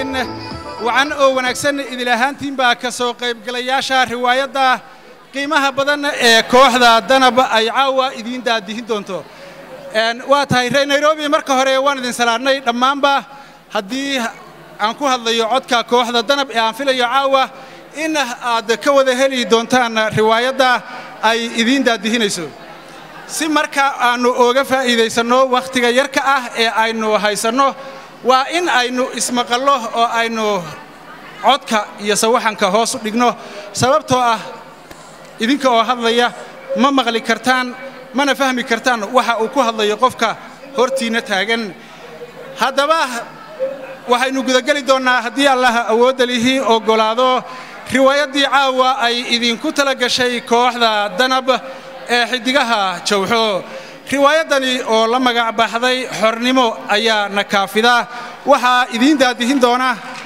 raxmaaniraxiim wacan oo wanaagsan idil ahaantiinbaa ka soo qaybgalayaasha riwaayadda qiimaha badan ee kooxda danab ay caawa idiin daadihin doonto waa tahay reer nairobi marka hore waan idin salaadnay dhammaanba haddii aan ku hadlayo codka kooxda danab ee aan filayo caawa in aad ka wada heli doontaan riwaayadda ay idiin daadihinayso si marka aannu ooga faa'iidaysanno wakhtiga yarka ah ee aynu haysanno waa in aynu ismaqallo oo aynu codka iyo sawaxanka hoos u dhigno sababtoo ah idinka oo hadlaya ma maqli kartaan mana fahmi kartaan waxa uu ku hadlayo qofka hortiinna taagan haddaba waxaynu gudageli doonnaa haddii allah awoodda lihii oggolaado riwaayaddii caawa ay idinku tala gashay kooxda danab ee xiddigaha jawxo riwaayaddani oo la magac baxday xornimo ayaa na kaafida waxaa idiin daadihin doona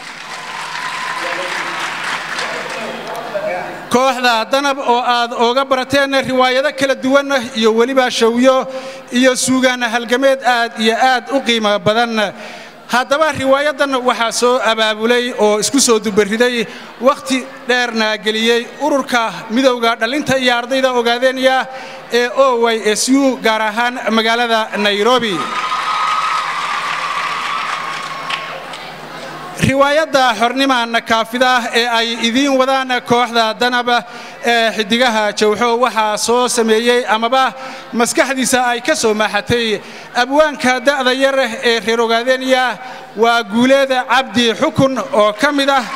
kooxda danab oo aad ooga barateen riwaayado kala duwan iyo weliba shawyo iyo suugaan halgameed aad iyo aad u qiimo badan haddaba riwaayaddan waxaa soo abaabulay oo isku soo dubariday wakhti dheerna geliyey ururka midowda dhallinta iyo ardayda ogaadeenya ee o y s u gaar ahaan magaalada nairobi riwaayadda xornima nakaafida ee ay idiin wadaan kooxda danab ee xiddigaha jawxo waxaa soo sameeyey amaba maskaxdiisa ay ka soo maaxatay abwaanka da'da yar ee reer ogaadeenya waa guuleeda cabdi xukun oo ka mid ah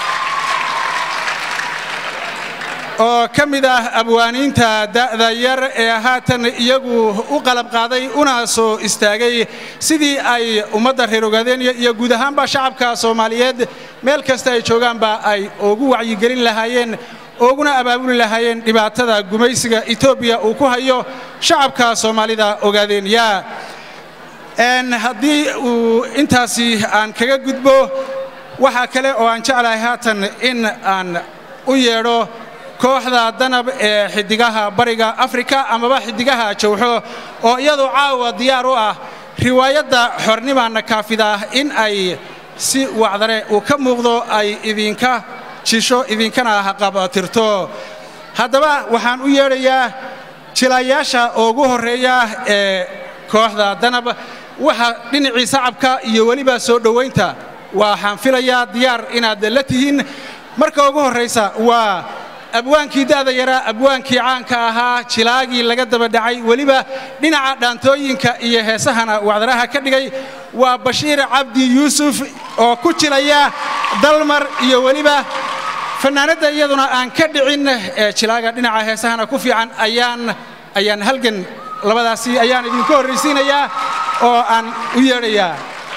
oo ka mid ah abwaaniinta da'da yar ee haatan iyagu u qalab qaaday una soo istaagay sidii ay ummadda reer ogaadeenya iyo guud ahaanba shacabka soomaaliyeed meel kasta ay joogaanba ay ugu wacyigelin lahaayeen ooguna abaabuli lahaayeen dhibaatada gumaysiga etoobiya uu ku hayo shacabka soomaalida ogaadeenya haddii uu intaasi aan kaga gudbo waxaa kale oo aan jeclahay haatan in aan u yeedho kooxda danab ee xiddigaha bariga afrika amaba xiddigaha jawxo oo iyadu caawa diyaar u ah riwaayadda xornima nakaafida in ay si wacdare uu ka muuqdo ay idinka jisho idinkana haqabatirto haddaba waxaan u yeedhayaa jilayaasha ugu horreeya ee kooxda danab waxa dhinacii sacabka iyo weliba soo dhowaynta waxaan filayaa diyaar inaad la tihiin marka ugu horraysa waa abwaankii da'da yaraa abwaankii caanka ahaa jilaagii laga daba dhacay weliba dhinaca dhaantooyinka iyo heesahana wacdaraha ka dhigay waa bashiir cabdi yuusuf oo ku jilaya dalmar iyo weliba fannaanadda iyaduna aan ka dhicin ee jilaaga dhinaca heesahana ku fiican ayaan ayaan halgan labadaasi ayaan idinku horraysiinayaa oo aan u yeedhayaa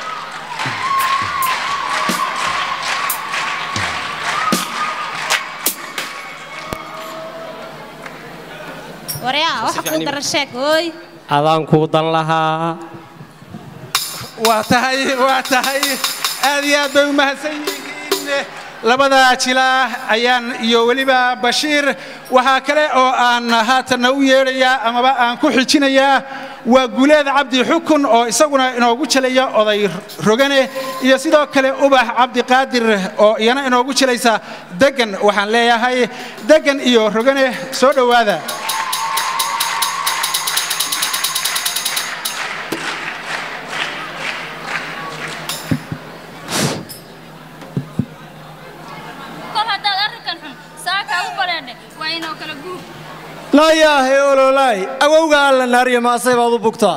adaan kuu dan lahaa waa tahay waa tahay aad iyo aad bay u mahadsan yihiin labada jilaa ayaan iyo weliba bashiir waxaa kale oo aan haatanna u yeedhayaa amaba aan ku xijinayaa waa guuleed cabdi xukun oo isaguna inoogu jelaya oday rogane iyo sidoo kale ubax cabdiqaadir oo iyana inoogu jelaysa degan waxaan leeyahay degan iyo rogane soo dhowaada laayaahe ololaay awowga alla naariya maasay baad u bugtaa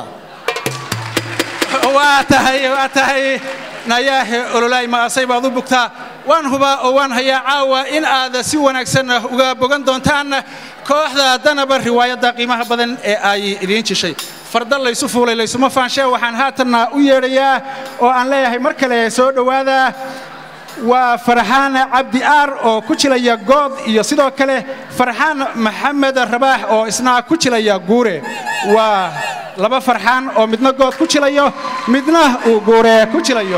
waa tahay waa tahay nayaahe ololaay maasay baad u bugtaa waan hubaa oo waan hayaa caawa in aad si wanaagsan uga bogan doontaan kooxda danaba riwaayadda qiimaha badan ee ay idiin jishay farda laysu fuulay laysuma faanshee waxaan haatanna u yeedhayaa oo aan leeyahay mar kale soo dhowaada waa farxaan cabdi aar oo ku jilaya good iyo sidoo kale farxaan maxamed rabaax oo isna ku jilaya guure waa laba farxaan oo midna good ku jilayo midna uu guure ku jilayo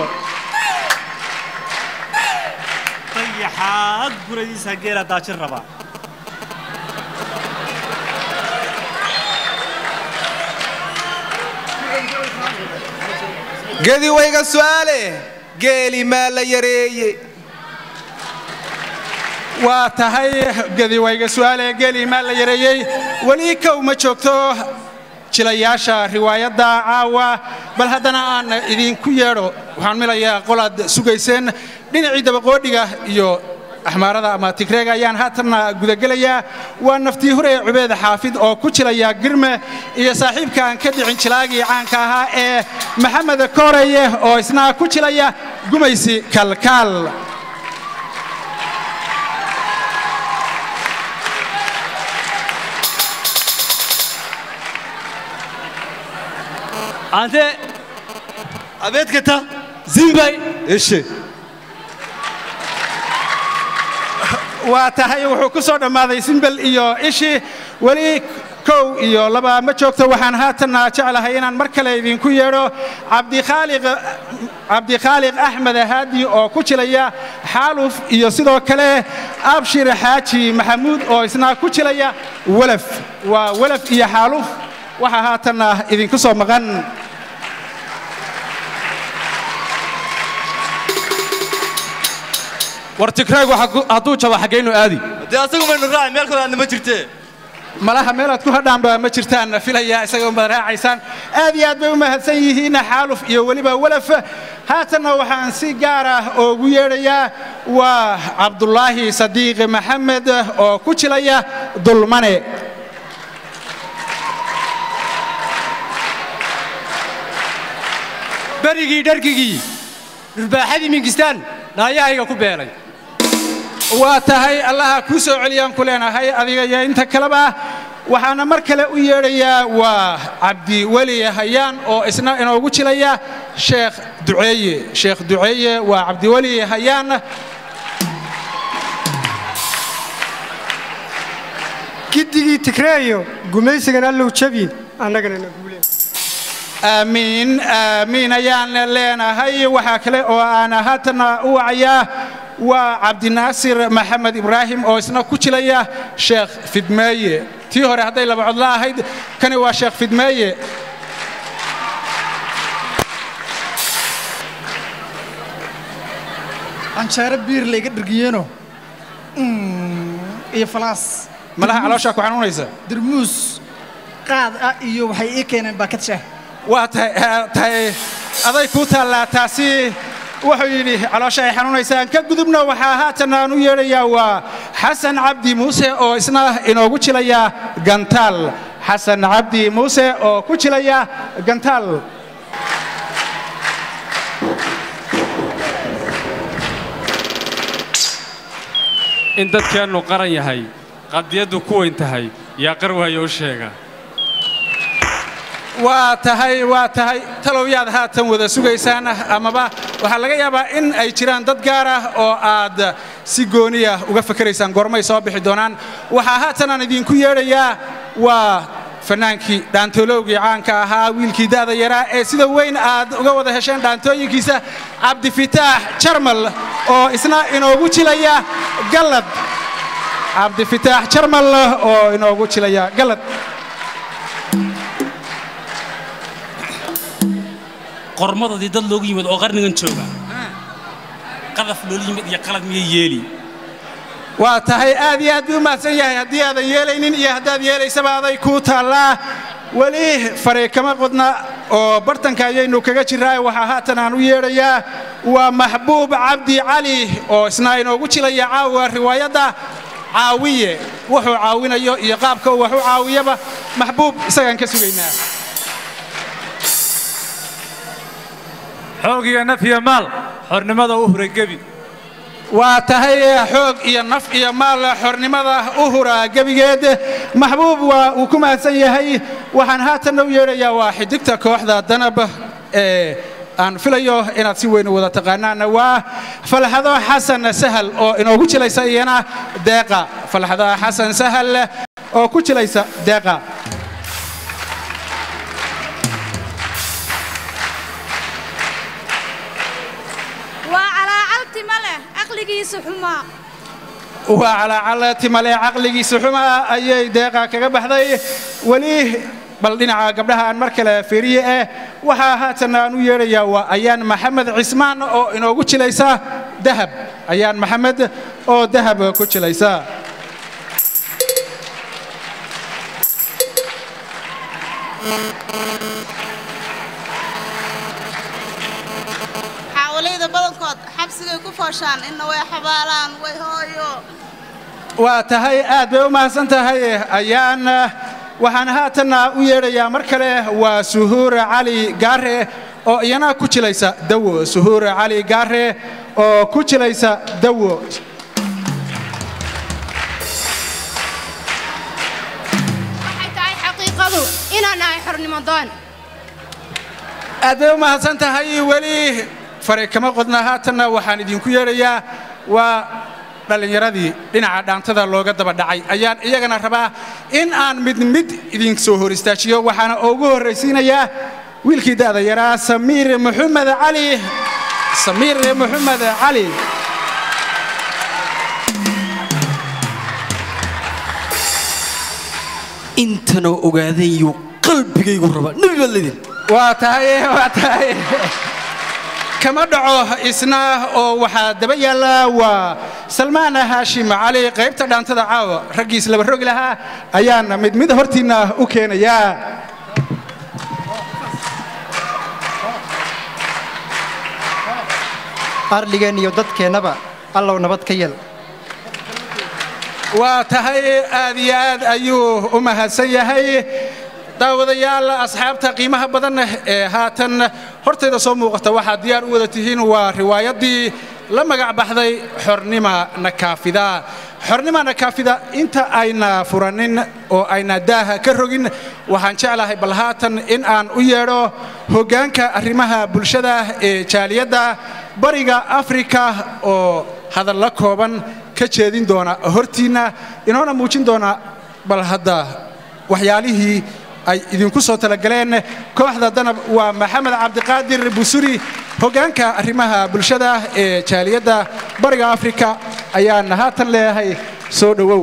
dayaxaad guradiisa geela daajin rabaa gedi wayga su'aale geeli maa la yareeye waa tahay gedi wayga su'aale geeli maa la yareeyey weli kow ma joogto jilayaasha riwaayadda caawa bal haddana aan idinku yeedho waxaan milayaa qolaad sugayseen dhinacii dabaqoodhiga iyo axmaarada ama tigreega ayaan haatanna gudagelayaa waa naftii hore cubeed xaafid oo ku jilaya girme iyo saaxiibka aan ka dhicin jilaagii caanka ahaa ee maxamed kooreye oo isna ku jilaya gumaysi kalkaal ante abeedkata zimbay ishe waa tahay wuxuu ku soo dhammaaday simbel iyo ishii weli kow iyo laba ma joogto waxaan haatanna jeclahay inaan mar kale idinku yeedho cabdikhaaliq cabdikhaaliq axmed haadi oo ku jilaya xaaluf iyo sidoo kale abshir xaaji maxamuud oo isna ku jilaya welaf waa welaf iyo xaaluf waxaa haatanna idinku soo maqan war tigraygu hadduu jabo xaggaynu aadi dee asagu maynu raaci meel kale aadna ma jirtee malaha meelaad ku hadhaanba ma jirtaan filaya isaga umad raacaysaan aad iyo aad bay u mahadsan yihiin xaaluf iyo weliba welaf haatanna waxaan si gaar ah oogu yeedhayaa waa cabdulaahi sadiiq maxamed oo ku jilaya dulmane berigii dhargigii dhurbaaxadii minkistaan naayahayga ku beelay waa tahay allaha kuu soo celiyaan ku leenahay adiga iyo inta kaleba waxaana mar kale u yeedhayaa waa cabdiweli hayaan oo isna inoogu jilaya sheekh duceeye sheekh duceeye waa cabdiweli hayaan giddigii tigreeyo gumaysigan allow jabi annagana na guuleen aamiin aamiin ayaan leenahay waxaa kale oo aan haatanna u wacayaa waa cabdinaasir maxamed ibraahim oo isna ku jilaya sheekh fidmeeye tii hore hadday laba codla ahayd kani waa sheekh fidmeeye canjeero biir layga dhergiyeeno iyo falaas malaha calooshaa ku xanuunaysa dirmuus qaad ah iyo waxay ii keeneen baakad shaah waa tahay tahay aday kuu taallaa taasi wuxuu yidhi caloosha ay xanuunaysaan ka gudubna waxaa haatan aan u yeedhayaa waa xasan cabdi muuse oo isna inoogu jilaya gantaal xasan cabdi muuse oo ku jilaya gantaal in dadkeennu qaran yahay qadiyaddu ku weyn tahay yaa qar waayo u sheega waa tahay waa tahay talowyaad haatan wada sugaysaan amaba waxaa laga yaabaa in ay jiraan dad gaar ah oo aad si gooniya uga fakeraysaan goormay soo bixi doonaan waxaa haatan aan idinku yeedhayaa waa fannaankii dhaantoolowgii caanka ahaa wiilkii da'da yaraa ee sida weyn aad uga wada hesheen dhaantooyinkiisa cabdifitaax jarmal oo isna inoogu jilaya gallad cabdifitaax jarmal oo inoogu jilaya gallad qormadadii dad loogu yimid oo qarnigan jooga qadaf loola yimid iyo qalad miyay yeeli waa tahay aad iyo aad buu u mahadsan yahay haddii aadan yeelaynin iyo haddaad yeelaysaba aday kuu taallaa weli fare kama qodna oo bartanka ayaynu kaga jirraa waxaa haatan aan u yeedhayaa waa maxbuub cabdi cali oo isna inoogu jilaya caawa riwaayadda caawiye wuxuu caawinayo iyo qaabka uu wax u caawiyaba maxbuub isagaan ka sugaynaa xoog iyo naf iyo maal xornimada u huray gebi waa tahay xoog iyo naf iyo maal xornimada u hura gebigeed maxbuub waa uu ku mahadsan yahay waxaan haatanna u yeedhayaa waa xidigta kooxda danab ee aan filayo inaad si weyn u wada taqaanaan waa falxado xasan sahal oo inoogu jilaysa iyana deeqa falxado xasan sahal oo ku jilaysa deeqa waa calaacalti ma leh caqligiisu xumaa waa calaacal timale caqligiisa xumaa ayay deeqa kaga baxday weli bal dhinaca gabdhaha aan mar kale fiiriye eh waxaa haatan aan u yeedhayaa waa ayaan maxamed cismaan oo inoogu jilaysa dahab ayaan maxamed oo dahab ku jilaysa xaawalayda badankood xabsigay ku fooshaan inna way xabaalaan way hooyo waa tahay aad bay u mahadsan tahay ayaan waxaan haatanna u yeedhayaa mar kale waa suhuur cali gaare oo iyana ku jilaysa dawo suhuur cali gaare oo ku jilaysa dawo waxay tahay xaqiiqadu inaan ahay xornimo doon aad bay u mahadsan tahay weli fare kama qodna haatanna waxaan idinku yeedhayaa waa dhallinyaradii dhinaca dhaantada looga daba dhacay ayaan iyagana rabaa in aan mid mid idin soo hor istaajiyo waxaana ugu horraysiinayaa wiilkii da'da yaraa samiir maxamed cali samiir maxamed cali intanoo ogaadayu qalbigaygu raba nebi baad leedin waa tahay waa tahay kama dhaco isna oo waxaa daba yaalla waa salmaan haashim cali qaybta dhaantada caawa raggiis laba rogi lahaa ayaan mid mid hortiinna u keenayaa ardhigeen iyo dadkeennaba allow nabad ka yel waa tahay aad iyo aad ayuu u mahadsan yahay daawadayaal asxaabta qiimaha badan ee haatan hortayda soo muuqata waxaad diyaar u wada tihiin waa riwaayaddii la magac baxday xornima nakaafida xornima nakaafida inta ayna furanin oo ayna daaha ka rogin waxaan jeclahay bal haatan in aan u yeedho hoggaanka arrimaha bulshada ee jaaliyadda bariga afrika oo hadalla kooban ka jeedin doona hortiinna inoona muujin doona bal hadda waxyaalihii ay idinku soo talagaleen kooxda danab waa maxamed cabdiqaadir busuri hoggaanka arrimaha bulshada ee jaaliyadda bariga afrika ayaan haatan leeyahay soo dhowow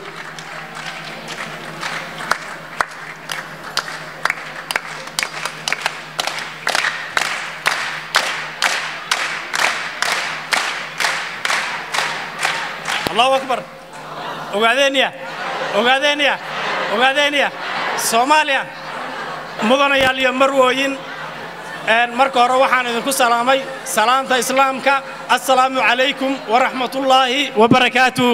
allahu akbar ogaadeenya ogaadeenya ogaadeenya soomaaliya mudanayaal iyo marwooyin marka hore waxaan idinku salaamay salaamta islaamka assalaamu calaykum waraxmatullaahi wabarakaatuh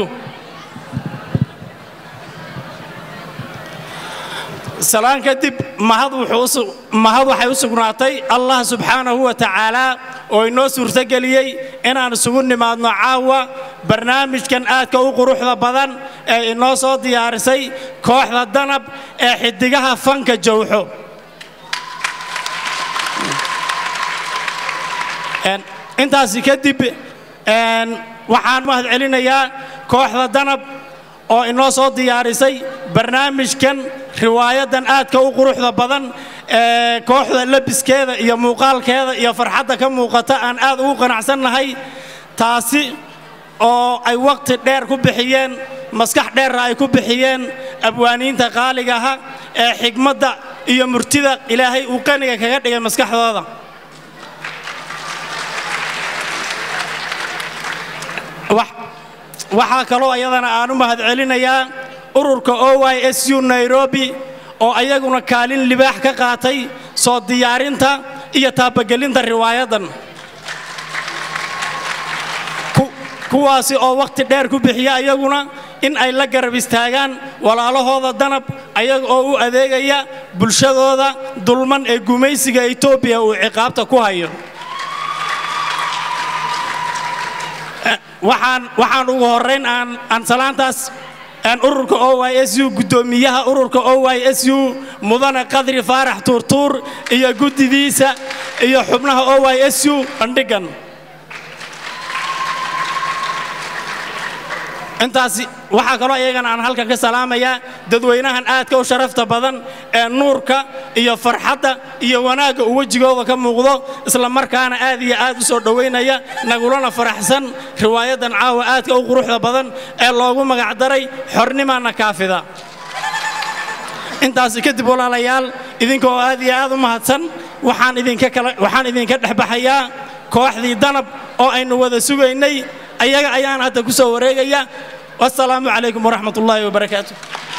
salaan kadib mahad waxay u sugnaatay allah subxaanahu wa tacaalaa oo inoo suurtogeliyey inaan isugu nimaadno caawa barnaamijkan aadka u quruxda badan ee inoo soo diyaarisay kooxda danab ee xiddigaha fanka jowxo intaasi kadib waxaan mahad celinayaa kooxda danab oo inoo soo diyaarisay barnaamijkan riwaayadan aadka u quruxda badan ee kooxda labiskeeda iyo muuqaalkeeda iyo farxadda ka muuqata aan aad ugu qanacsannahay taasi oo ay waqti dheer ku bixiyeen maskax dheerna ay ku bixiyeen abwaaniinta qaaligaha ee xigmadda iyo murtida ilaahay uu qaniga kaga dhigay maskaxdooda waxaa kaloo ayadana aan u mahad celinayaa ururka oy s u nairobi oo ayaguna kaalin libaax ka qaatay soo diyaarinta iyo taabagelinta riwaayadan kuwaasi oo wakhti dheer ku bixiya ayaguna in ay la garab istaagaan walaalahooda danab ayaga oo u adeegaya bulshadooda dulman ee gumaysiga etoobiya uu ciqaabta ku hayo waxaan ugu horrayn aan salaantaas ururka o y s u guddoomiyaha ururka o y s u mudane qadri faarax tuurtuur iyo guddidiisa iyo xubnaha o y s u bandhigan intaasi waxaa kaloo iyagana aan halkan ka salaamayaa dadweynahan aadka u sharafta badan ee nuurka iyo farxadda iyo wanaagga uu wejigooda ka muuqdo isla markaana aad iyo aad u soo dhowaynaya nagulana faraxsan riwaayadan caawa aadka u quruxda badan ee loogu magacdaray xornimaana kaafida intaasi kadib walaalayaal idinka oo aad iyo aad u mahadsan waxaan idinka kala waxaan idinka dhex baxayaa kooxdii danab oo aynu wada sugaynay ayaga ayaan hadda ku soo wareegaya wassalaamu calaykum waraxmat ullaahi wabarakaatu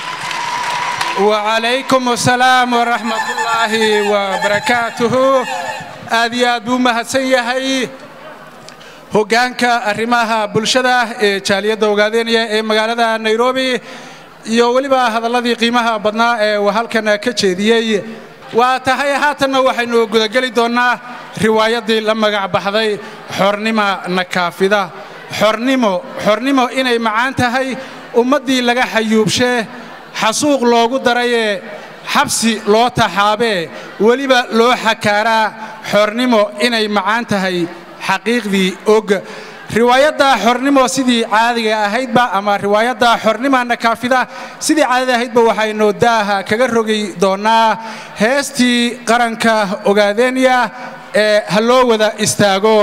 وعليكم السلام ورحمة الله وبركاته aad iyo aad buu mahadsan yahay hoggaanka arrimaha bulshada ee jaaliyadda ogaadeynaya ee magaalada nairobi iyo weliba hadalladii qiimaha badnaa ee uu halkan ka jeediyey waa tahay haatanna waxaynu gudageli doonnaa riwaayaddii la magac baxday xornima nakaafida xornimo xornimo inay macaan tahay ummaddii laga xayuubshee xasuuq loogu darayee xabsi loo taxaabee weliba loo xakaaraa xornimo inay macaan tahay xaqiiqdii og riwaayadda xornimo sidii caadiga ahaydba ama riwaayadda xornima nakaafida sidii caadada ahaydba waxaynu daaha kaga rogi doonnaa heestii qaranka ogaadeenya ee ha loo wada istaago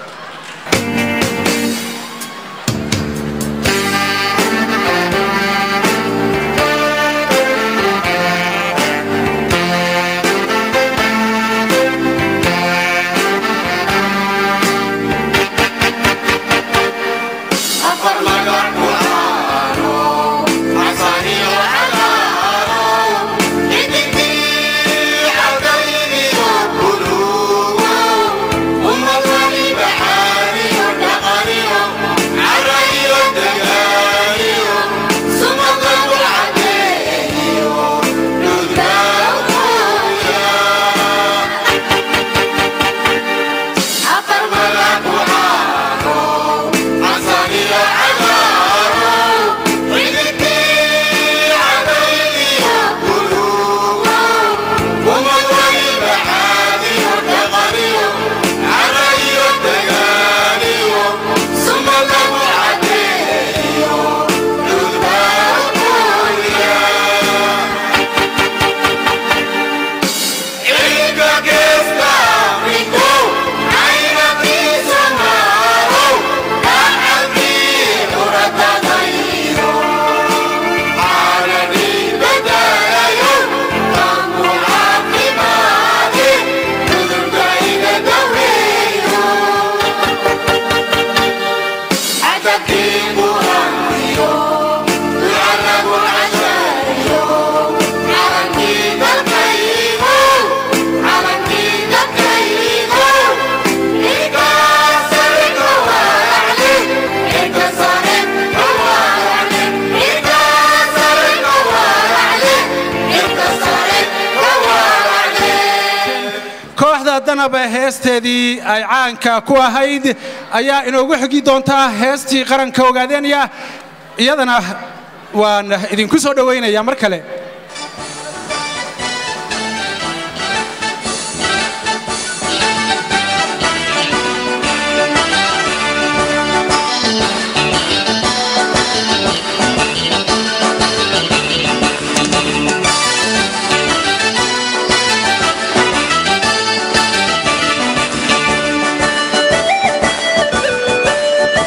kooxda danaba heesteedii ay caanka ku ahayd ayaa inoogu xigi doontaa heestii qaranka ogaadeenya iyadana waan idinku soo dhowaynayaa mar kale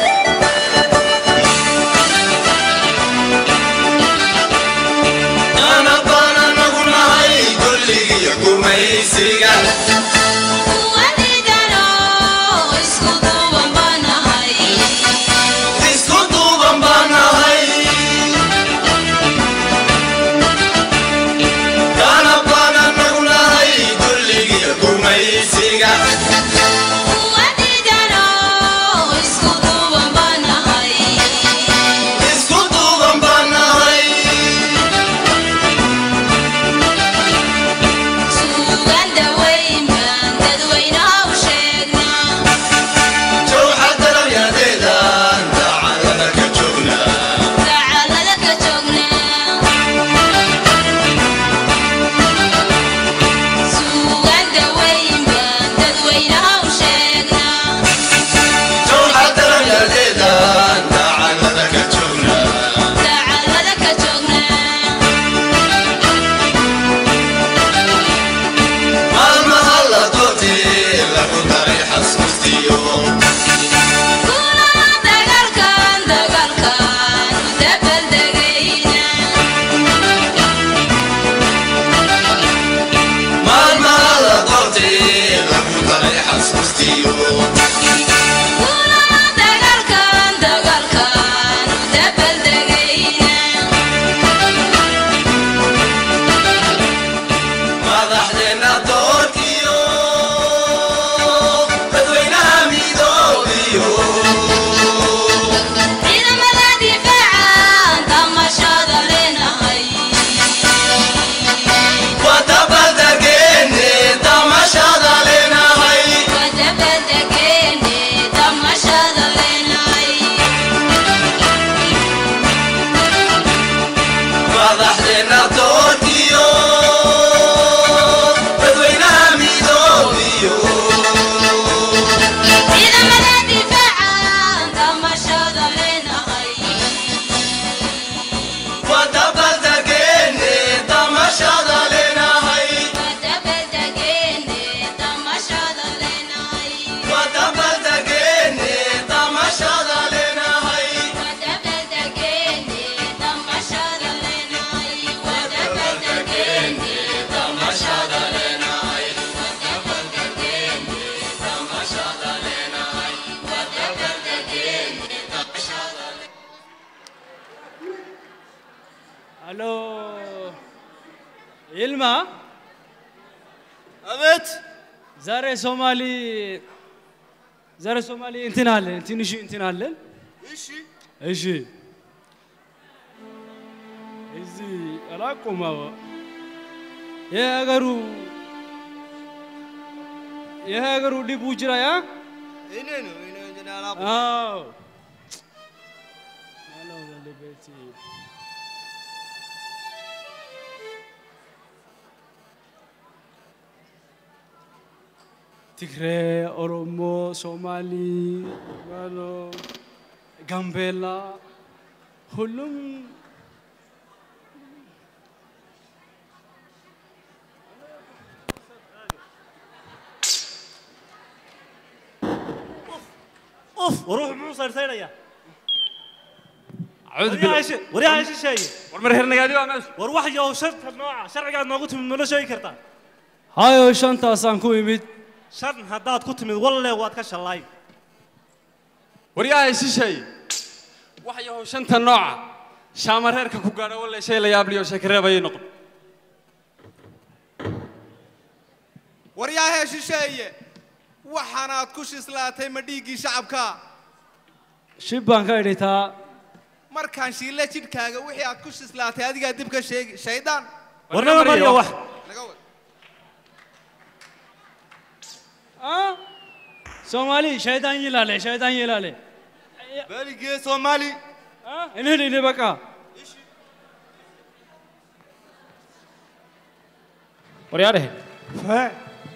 Ah الو يلما أبت زاري سومالي زاري سومالي انت نالن انت نشي انت نالن إيشي ايشي ايزي الاقوم هو يا غرو يا غرو دي بوجرا يا إنينو إنينو جنالا اه انا ولا بيتي ትግሬ፣ ኦሮሞ፣ ሶማሊ፣ ማኖ ጋምቤላ ሁሉም اوف وروح مو صار سيريا أعوذ وريها بالله شيء وريها شيء شيء war hernagadii waa meesha وروح يا شرط نوع شرعك نوغو تمد نولا شيء كرتا hayo shantaasaan ku imid شرط هداد كنت من والله واد كشلاي waryaha shishay wax yahow shanta nooca shaama reerka ku gaadha walle shay la yaabliyo sheekareebayay noqon waryaahee shisheeye waxaanaad ku shislaatay ma dhiiggii shacabka shib baan ka idhitaa markaan shiille jidhkaaga wixii aad ku shislaatay adigaa dib ka sheegi shaydaan ورنا مريا واحد naga wad soomaali shaydaan yilaale shaydaan yilaale بالي صومالي inhin ini baka waryaadhahe faa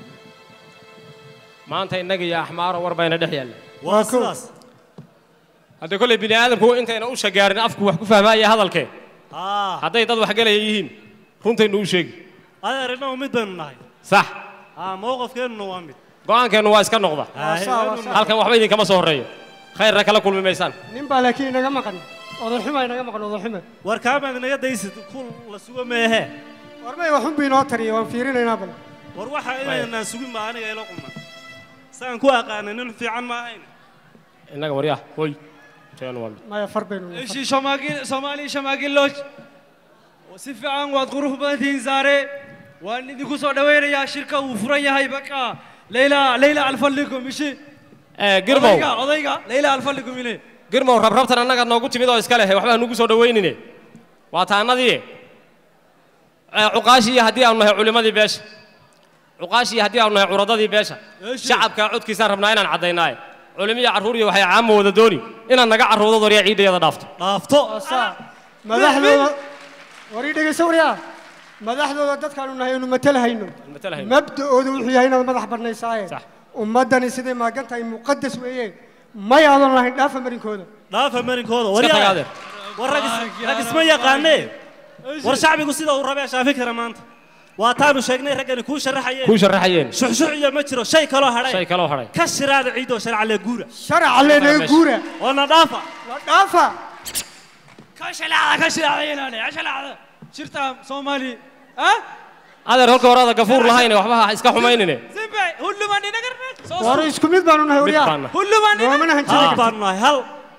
maanta innaga iyo axmaaro war bayna dhex yaalla واسلاس haddee kollay bini aadamku intayna u shagaarin afku wax ku fahmaaya hadalkee اه hadday dad wax galaya yihiin runtaynu u sheegi هذا رنا ومد بين نهاي sax اه موقف كان نوامد go'aankeennu waa iska noqda halkan waxba idinkama soo horreeyo khayrna kala kulmi maysaan nin baa laakiin inaga maqan odaxuma inaga maqan odaxuma warkaama naga daysid kul la sugo meehe warmay waxun bii noo tariya waan fiirinaynaa bal war waxa inaynaan sugin baa aniga ila quman saan ku aqaana nin fiican ma ahayn innaga waryaa hoy teenu waa mid maya far baynu ishi shamaagil soomaali shamaagilooj si fiican waad qurux badan tihiin saare waan idinku soo dhawaynayaa shirka uu furan yahay baka leyla leyla alfallikum ishi girmow odayga odayga leyla alfallikum ile girmow rabrabtan annaga noogu timid oo iska lehe waxbaa nugu soo dhawaynine waa taannadii cuqaashii iyo haddii aanu nahay culimmadii beesha cuqaashii iyo haddii aanu nahay curadadii beesha shacabka codkiisaan rabnaa inaan caddaynaaye culimiyo carruur iyo waxay caamo wada dooni inaad naga carruurdo waryaa ciidayada dhaafto dhaafto madaxdooda war ii dhegayso waryaa madaxdooda dadkaanu nahay aynu matalahayno matalahayno. mabda'ooda wuxuu yahay inaad madax bannaysaaye ummaddani siday maagan tahay muqadas weeye may aadan lahayn dhaafa marinkooda dhaafa marinkooda Iska tag waryaa adeer. war rag is- rag isma yaqaanee war shacbigu sida uu rabee shaafi kara maanta waa taanu sheegnay raggani kuu sharaxayeen kuu sharaxayeen shuxshuux iyo ma jiro shay kaloo hadhay shay kaloo hadhay ka shiraada ciidoo sharca lee guura sharaca leenaga guura oo na dhaafa la dhaafa ka shalaacda ka shalaacda ilaale ka shalaacda shirta soomaali ha adeer holka horaada gafuur lahayne waxba ha iska xumaynine simbe hulluman inagarne war isku mid baanu nahay mid waryaa baana hulluman noomana hal hanjiri baanu nahay hal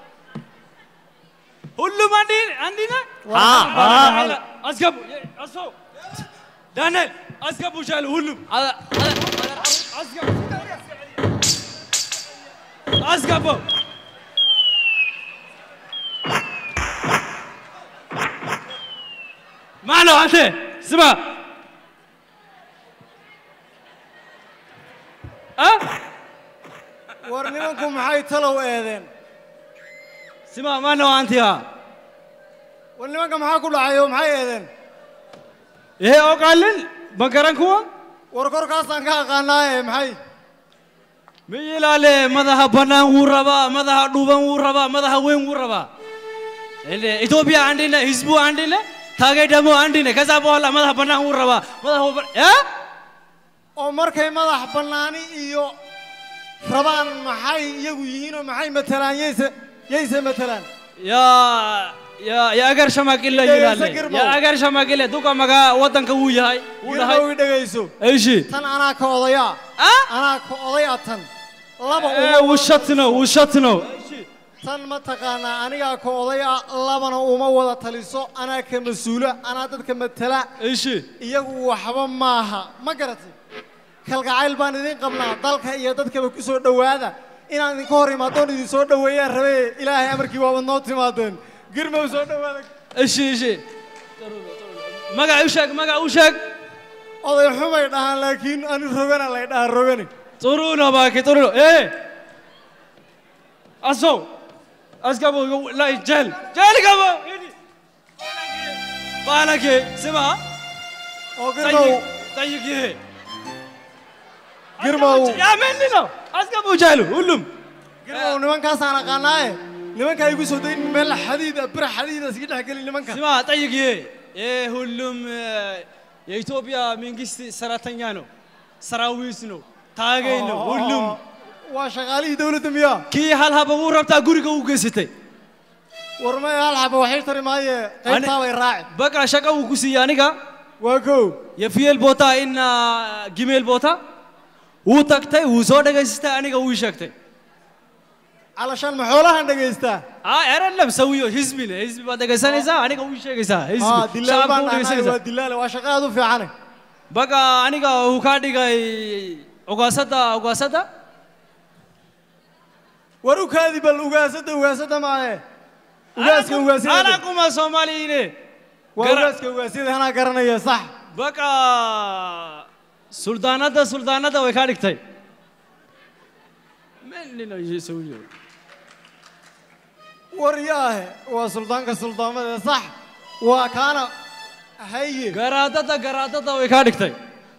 hulluman andina ها askabu aso daniel askabu shal hullum askabu askabu معنى أنت سمع أه war nimanku maxay talow eedeen سمع معنى أنت يا war nimanka maxaa ku dhacayo maxay eedeen إيه أقلل بقرن كوا war korkaasaan ka aqaanaaye maxay ميلاله مذا بنان وربا مذا دوبان وربا مذا وين وربا اللي إثيوبيا عندنا حزبو عندنا تاجي دمو عندنا كذا بولا مذا بنان وربا مذا هو يا oo markay madax bannaani iyo rabaan maxay iyagu yihiin oo maxay matalaan yayse yayse matalaan يا يا يا أجر شماك إلا إيه، يلاله سكر مو. يا أجر شماك إلا دوكا مجا وطن كوي هاي ولا girmow هاي i dhegayso إيش tan anaa ka odayaa أه anaa ka odaya tan laba إيه uma وشتنا وشتنا tan ma taqaanaa anigaa ka odaya labana uma wada taliso anaa ka mas-uula anaa dadka matala iyagu waxba maaha ma garatay kalgacayl baan idin qabnaa dalka iyo dadkaba ku soo dhowaada inaan idinka hor imaadoon idin soo dhoweeyaan rabe ilaahay amarkii waabad noo timaadeen girmow soo dhowaada ishi ishi magac u sheeg magac u sheeg oday xumay dhahaan laakiin ani rogana lay dhahaa rogani طرونه باكي طرونه ايه اسو اسقبو لا جهل جهل قبو بالك سمع قرمو طيق ايه قرمو يا من لنا اسقبو جهلو كلهم قرمو nimankaasaan aqaanaaye nimankaa igu soo dayn meel xadiida bir xadiida iska dhex gelin nimanka سمع طيق ايه ايه ሁሉም የኢትዮጵያ መንግስት ሰራተኛ ነው ሰራዊት ነው ታገኝ ነው ሁሉም waa shaqaalihii dawladda miyaa kii hal haba uu rabtaa guriga u geysatay war may hal xaba waxay tari maaye qaybtaa bay raaci በቃ ሸቃ uu ku siiyey aniga waa kow የፍየል ቦታ እና ግሜል ቦታ wuu tagtay wuu soo dhagaystay aniga wuu sheegtay calashaan ma xoolahan dhagaystaa aa erelam sawiyo hisbi le hisbi baad dhegaysanaysaa aniga wuu sheegaysaa Ah, hisbi dilaal baan u dhahnay dhegaysanaysaa waa dilaale waa shaqa aad u fiicane baga aniga uu kaa dhigay ugaasada ugaasada war u kaadi bal ugaasada ugaasada maaye ugaaska ugaasyada anakuma soomaaliyine waa ugaaska ugaasyada anaa garanaya sax baga suldaanada suldaanada way kaa dhigtay menina sawiyo war yaahe waa suldaanka suldaamada sax waa kaana haye garaadada garaadada way kaa dhigtay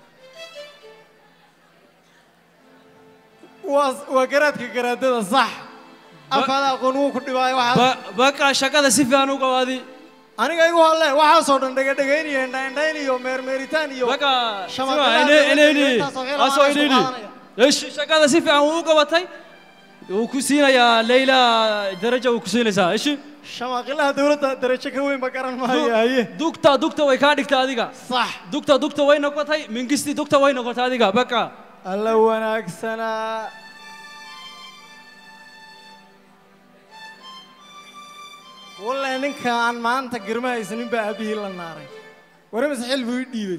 waa waa garaadka garaadada sax afkaada aqoon wuu ku dhibaayo waxaa baga shaqada si fiican u qabaadi aniga igu halle waxaasoo dhan dhegadhegayn iyo indhaindhayn iyo meermeeritaan iyo baga shamaqadaha dawladda iyo intaasoo xil asoo aan soo inini qaadanaya. shaqada si fiican wuu u qabatay wuu ku siinayaa leyla daraja wuu ku siinaysaa ishi shamaqilaha dawladda darajo ka weyn ba garan maayo haye dugta dugta way kaa dhigtay adiga sax dugta dugta way noqotay mingisti dugta way noqotay adiga baga alla wanaagsanaa walle ninka aan maanta girma haysanin baa aabihii la naaray wari mise xil buu ii dhiibay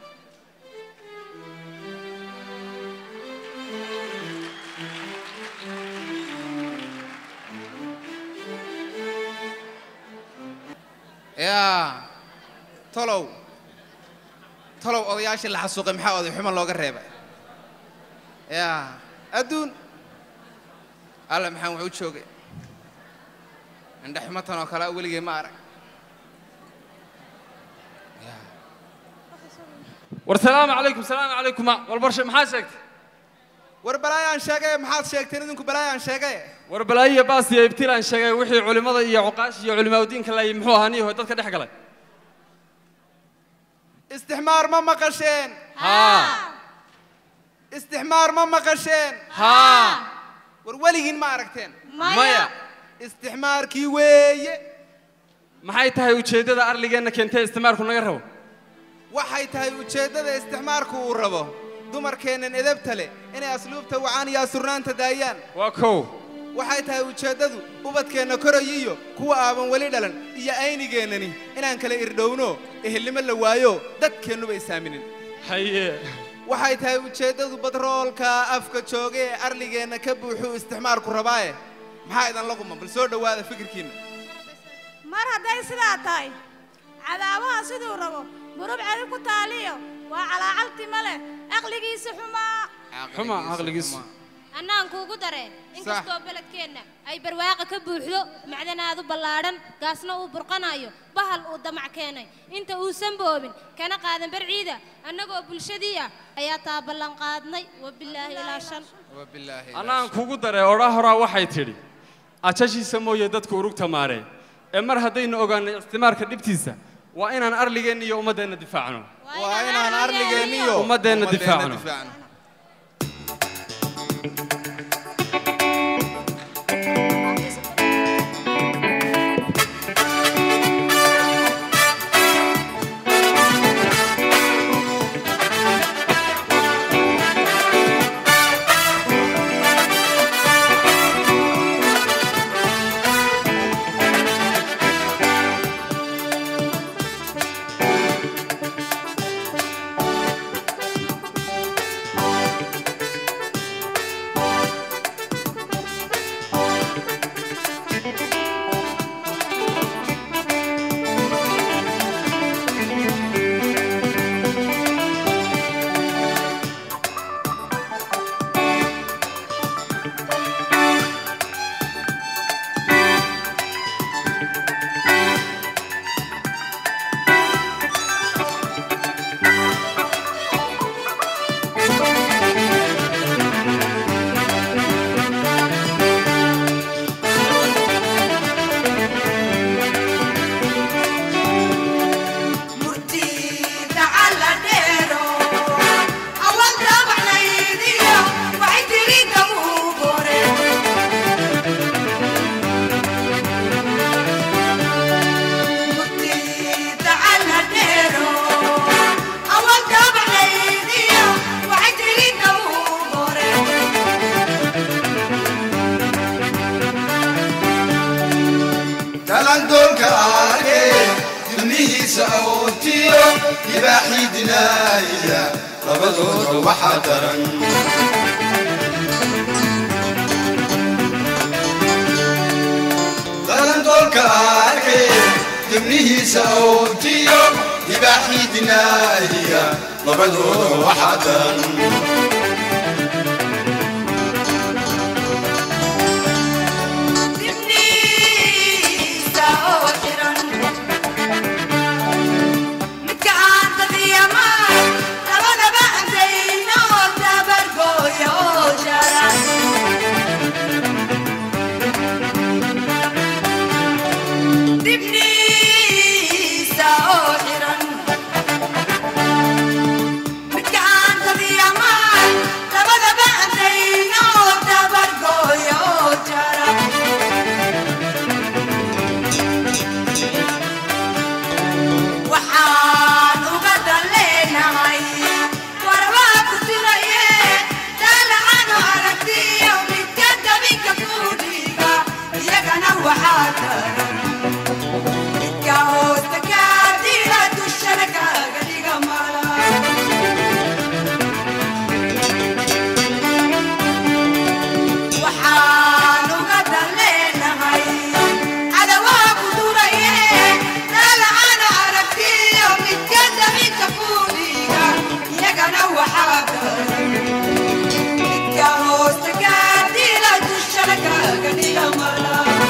yaa tolow tolow odayaashii la xasuuqay maxaa oday xumo looga reebay yaa adduun alle maxaan wuxuu joogay indhe xumo tan oo kale weligay ma arag war salaamu calaykum salaamu calaykum wal barshe maxaa sheegtay war balaayaan sheegay maxaad sheegteen idinku balaayaan sheegay war balaayiya baas iyo ibtilaan sheegay wixii culimmada iyo cuqaash iyo culimaaudiinka laayay muxuu ahaa niyaho dadka dhex galay istixmaar ma maqasheen haa istixmaar ma maqasheen haa war weligiin ma aragteen maya istixmaarkii weeye maxay tahay ujeeddada arligeenna keentee istimaarku naga rabo waxay tahay ujeeddada istixmaarku uu rabo dumarkeennan edabta leh inay asluubta wacaan iyo asurnaanta daayaan waa kow waxay tahay ujeeddadu ubadkeenna koraya iyo kuwa aaban weli dhalan iyo aynigeennani inaan kala irdhowno ehelnimo la waayo dadkeennuba isaaminin haye waxay tahay ujeeddadu badroolka afka jooga ee arligeenna ka buuxuu istixmaarku rabaaye maxaa idan la quman bal soo dhowaada fikirkiinna mar hadday sidaa tahay cadaabaha siduu rabo burub cadi ku taaliyo waa calaacaltima leh aqligiisa xumaa xuma caqligiisu annaan kuugu dareen inkastoo beledkeenna ay barwaaqa ka buuxdo macdanaadu ballaadhan gaasna uu burqanayo bahal uu damac keenay inta uusan boobin kana qaadan barciida annagoo bulshadii ah ayaa taa ballanqaadnay wabilaahi ilaa shan annaan kugu daree odhaa horaa waxay tidhi ajashiisa mooye dadku urugta maaree ee mar haddaynu ogaanay istimaarka dhibtiisa waa inaan arligeenna iyo ummaddeenna difaacno waa inaan arligeenniyo ummaddeenna difaacno dibnihiisa awoodtiyo libaaxii dinaaya labadooda waxaa daran dalandoolka arkay dibnihiisa awoodtiyo libaaxii dinaaya labadooda waxaa daran waxaan uga daleenahay warwaa ku tiraye daalacano aragtiyo midka dabinka ku dhiiga iyagana waxaa daran midka hoosta kaadila dushana kaaga dhiga mala waxaan uga daleenahay cadawaa ku duraye daalacano aragtiyo midka dabinka ku dhiiga iyagana waxaa daran midka hoosta kaadila dushana kaaga dhiga mala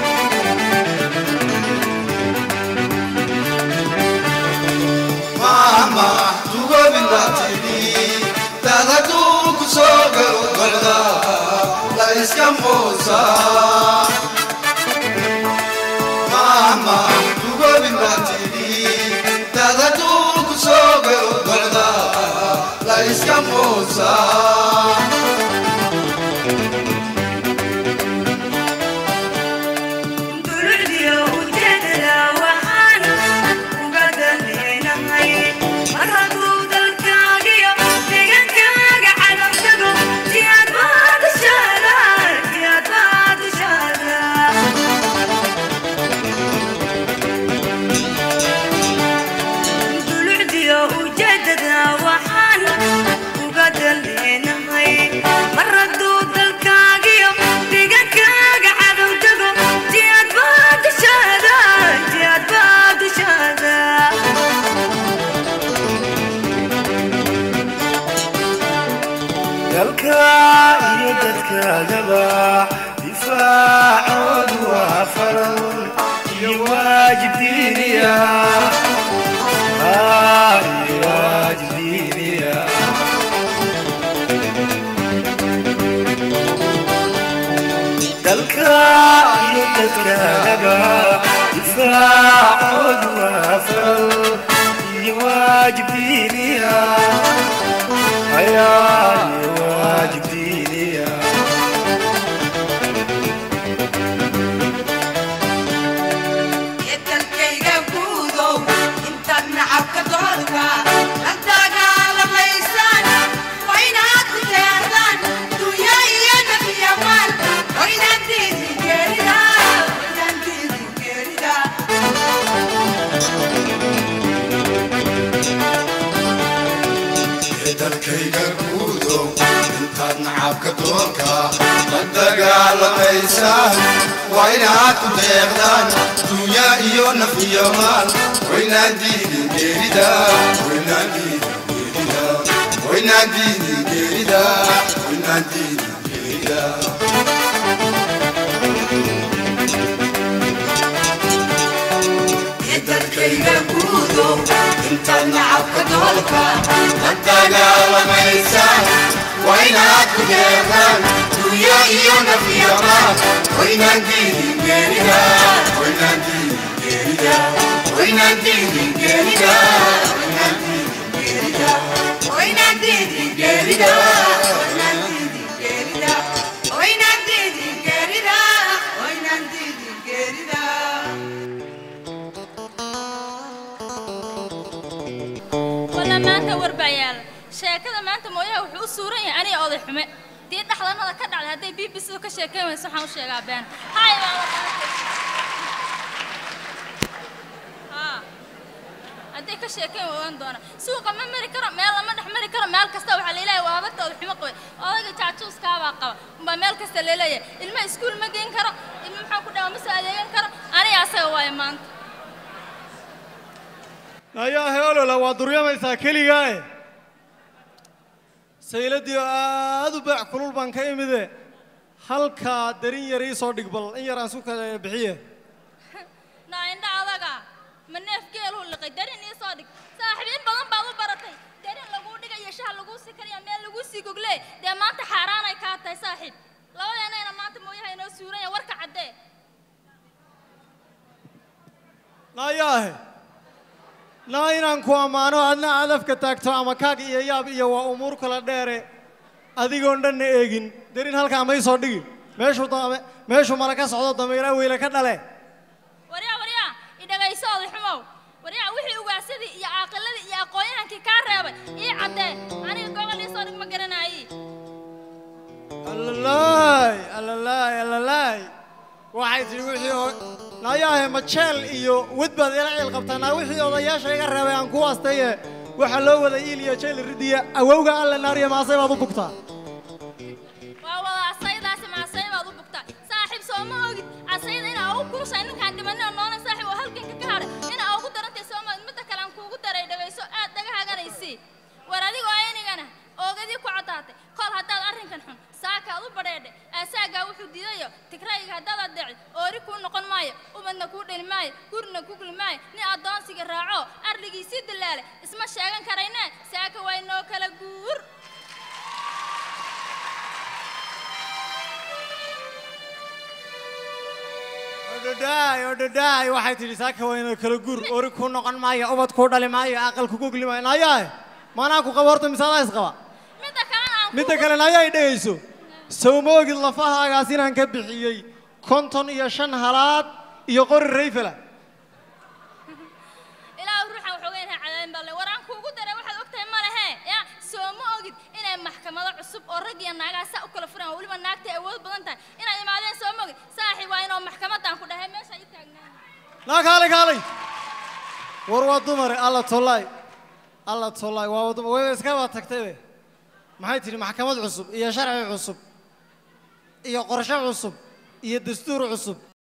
maama dugobin baa tidhi dad hadduu ku soo galo golda la iska muusa maama dugobin baa tidhi dad hadduu ku soo galo golda la iska muusa Dulciyo ujeedada waxaan uga daneenahay mar hadduu dalkaagiyo deegaankaaga cadow tago si aad baad u shaada si aad baad u shaada dulciyo ujeedada waxaan uga daneenahay mar hadduu dalkaagiyo deegaankaaga cadow tago si aad baad u shaada si aad baad u shaada dalka iyo dadkaagaba difaacoodu waa faral iyo waajib diiniya Ah, iyo waajib diiniya dalka iyo dadkaagaba difaacoodu waa faral iyo waajib diiniya ayaa iyo waajib diiniya dalkayga guudow intaad nacabka doorka la dagaalamaysaan waa inaad ku deerdaan dunya iyo nebiyamaan waa inaad diidin geerida waa inaad diidin geerida dalkayga guudow intaad nacabka doonka la dagaalamaysaan waa inaad ku deeqdaan dunya iyo naf iyo maal waynaan diidin geerida waynaan diidin geerida waynaan diidin geerida waynaan diidin geerida dalkayga guudow intaad nacabka doolka la dagaalamaysaan waa inaad ku deeqdaan dunya iyo naf iyo maal waynaan diidin geerida waynaan diidin geerida waynaan diidin geerida waynaan diidin geerida waa inaad diidin geerida waa inaad diidin geerida waa inaad diidin geerida waa inaad diidin geerida walla maanta warbayaal sheekada maanta mooyaha wuxuu u suuran yahay aniga oday xume dii dhaxdanada ka dhacday hadday b b c ka sheekayn wayso waxaan u sheegaa been hay baa Haa. hadday ka sheekeen waa ogaan doona suuqa ma mari karo meel lama dhex mari karo meel kasta waxaa leeyahay waa habartooda xumo qabay odayga jaajuuskaabaa qaba umbaa meel kasta leeleeyahay ilma iskuul ma geyn karo ilma maxaa ku dhawa ma soo adeegan karo aniga asaga waaye maanta ayaa heolola waa duryamaysaa keligaae sayladii oo aad u beec kulul baan ka imide halkaa darin yar ii soo dhig bal in yar aan su kala bixiye naa indha adaga ma neef geeluu liqay darin ii soo dhig saaxiibiin badan baad u baratay darin laguu dhigayo shaha laguu sii kariya meel laguu sii gogle dee maanta xaaraanay kaa tahay saaxiib labadeenayna maanta mooyaha inoo suuranya warka caddee naayaahe naa inaan ku ammaano adna adafka taagto ama kaag iyo yaab iyo waa umuur kala dheere adigoon dhanna eegin darin halkaa may soo dhigi meeshuu dame meeshuu mala ka socdo damayraa weyle ka dhale waryaa waryaa idhagayso oday xumow waryaa wixii ugaasadii iyo caaqiladii iyo aqoonyahankii kaa reebay ii caddee aniga gobol ii soo dhig ma garanaayi allalaay allalaay allalaay waxay tihi wixii oo naayaahe majeel iyo wed baad ila ciil qabtaa naa wixii odayaasha iga reebay aan ku astaye waxaa loo wada iil iyo jeel ridiya awowga alle naariya maasay baad u bugtaa waa wada asaydaasi ma asay baad u bugtaa saaxiib soo ma ogid asayda inaa ugu kuushay ninkaan dhimanina noona saaxiib oo halganka ka hadhay inaa ugu darantay soo ma ogid midda kale aan kuugu daray dhagayso aad dhagahaganaysi war adigoo aynigana oogadii ku caddaatay kol haddaad arrinkan xun saakaad u badheedhe aasaagaa wuxuu diidayo tigrayga haddaad adeecid oori kuu noqon maayo ubadna kuu dheli maayo gurina ku guli maayo nin addoonsiga raaco arligiisii dilaale isma sheegan karayne saaka waa inoo kala guur odhodhaay odhodhaay waxay tidhi saaka wayna kala guur ori kuu noqon maayo ubad kuu dhali maayo aqal kugu gli maayo naayaahe maanaa ku qaba horta misaadaa isqaba midda kale naayaa i dhegayso sow ma ogid lafahaagaas inaan ka bixiyey konton iyo shan halaad iyo qori rayfela ilaa ruuxan waxoogaynha cadaadin balle war aan kuugu daray waxaad ogtahay ma lehe ya soo ma ogid inay maxkamado cusub oo rag iyo naagaha saa u kala furan oo weliba naagtay awood badan tahay inaad imaadeen soo ma ogid saaxiib waa inoo maxkamaddaan ku dhahay meesha i taagnaan naa kaalay kaalay war waa dumare alla tollaay alla tollaay waa dumar wayba iskaba tagtaybe maxay tidhi maxkamad cusub iyo sharci cusub iyo qorshe cusub iyo dastuur cusub